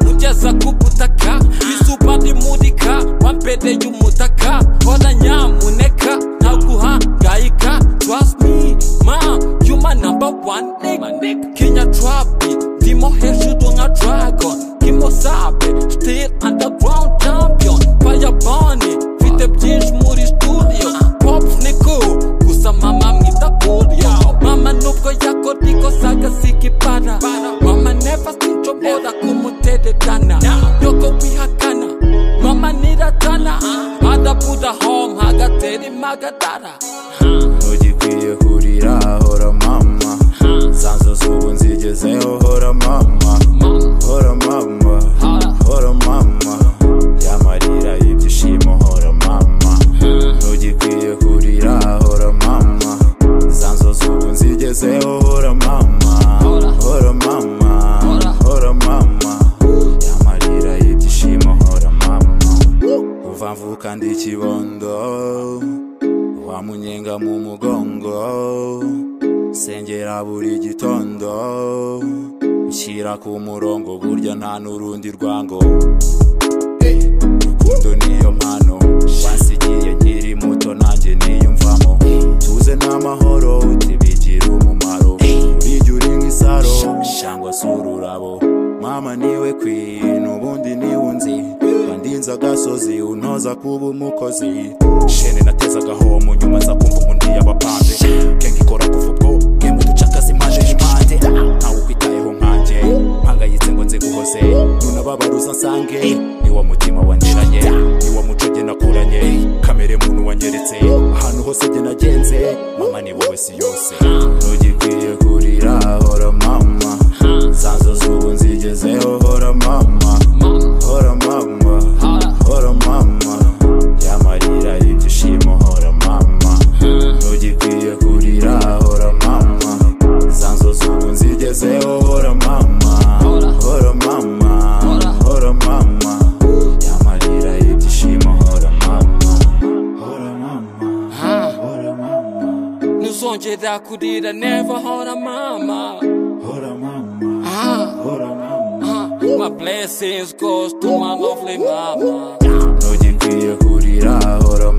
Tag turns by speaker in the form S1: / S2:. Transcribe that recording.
S1: gusa ku butaka izuba rimurika wambereye umutaka hora nyamuneka ntabwo uhangayika trust me ma you my number one nigga kenya trapi ndimo hejuru nka dragon kimo sabe still underground champion fire bunny mfite byinshi muri studio pop ni cool gusa mama mwita kurio mama nubwo yakora ikosa agasigipara mama never sinco mbora kumuterekana yoko wihakana mama niratana adapura home hagatera impagatara
S2: ntugikwiye kurira hora mama sanzo z'ubu nzigezeho hora mama hora mama hora mama yamarira ibyishimo hora mama ntugikwiye kurira hora mama sanzo z'ubu nzigezeho hora mama hora mama hora mama yamarira ibyishimo hora mama kuva mvuka ndi kibondo wamunyenga mu mugongo sengera buri gitondo nshyira ku murongo burya nta n'urundi rwango urukundo niyo mpano wansigiye nkiri muto nanjye niyumvamo tuze n'amahoro tubigira umumaro urijya uri nk'isaro cyangwa se ururabo mama niwe kwinu ubundi niwunzi wandinze agasozi unoza kuba umukozi shene natezagaho mu nyuma za kumva umundi yabapanze kenge ikora kuva ubwo bwemwe ducakaza imaje impande ntawe ukwitayeho nkanjye mpangayitse ngo nze guhoze nunababaruza nsange ni wa mutima waniranye ni wa muco jye nakuranye kamere muntu wanyeretse ahantu hose jye nagenze mama ni wowe si yose ntugikwiye kurira hora mama sanzo z'ubu nzigezeho hora mama hora mama hora mama yamarira ibyishimo hora mama ntugikwiye kurira hora mama sanzo z'ubu nzigezeho hora mama hora mama hora mama yamarira ibyishimo hora mama hora mama hora mama
S1: ntuzongera kurira never hora mama
S2: hora mama hora mama
S1: my blessings goes to my lovely mama
S2: ntugikwiye kurira hora